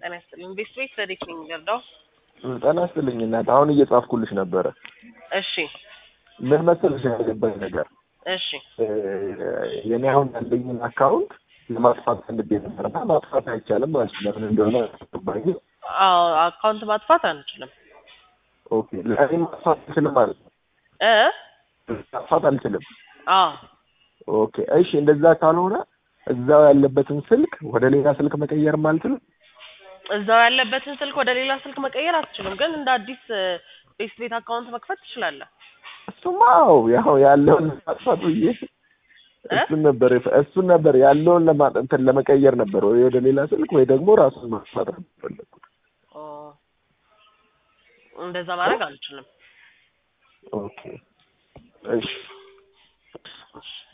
ጤና ይስጥልኝ። ቤት ቤት ረዲት ነኝ ገርዳው። ጤና ይስጥልኝ እናት። አሁን እየጻፍኩልሽ ነበረ። እሺ ምን መሰለሽ ያገባኝ ነገር እሺ የኔ አሁን ያለኝን አካውንት ለማጥፋት ፈልጌ ነበር እና ማጥፋት አይቻልም ማለት ነው። ለምን እንደሆነ አልገባኝ። አዎ አካውንት ማጥፋት አንችልም ኦኬ ለእኔ ማጥፋት አልችልም ማለት ነው። እ ማጥፋት አልችልም። አዎ ኦኬ እሺ፣ እንደዛ ካልሆነ እዛው ያለበትን ስልክ ወደ ሌላ ስልክ መቀየርም አልችልም። እዛው ያለበትን ስልክ ወደ ሌላ ስልክ መቀየር አትችልም፣ ግን እንደ አዲስ ቤት ቤት አካውንት መክፈት ትችላለህ። እሱማ አዎ፣ ያው ያለውን ማጥፋት ብዬ እሱን ነበር እሱን ነበር ያለውን ለማ እንትን ለመቀየር ነበር ወይ ወደ ሌላ ስልክ ወይ ደግሞ ራሱን ማጥፋት ነው የፈለኩት። ኦ እንደዛ ማድረግ አልችልም። ኦኬ እሺ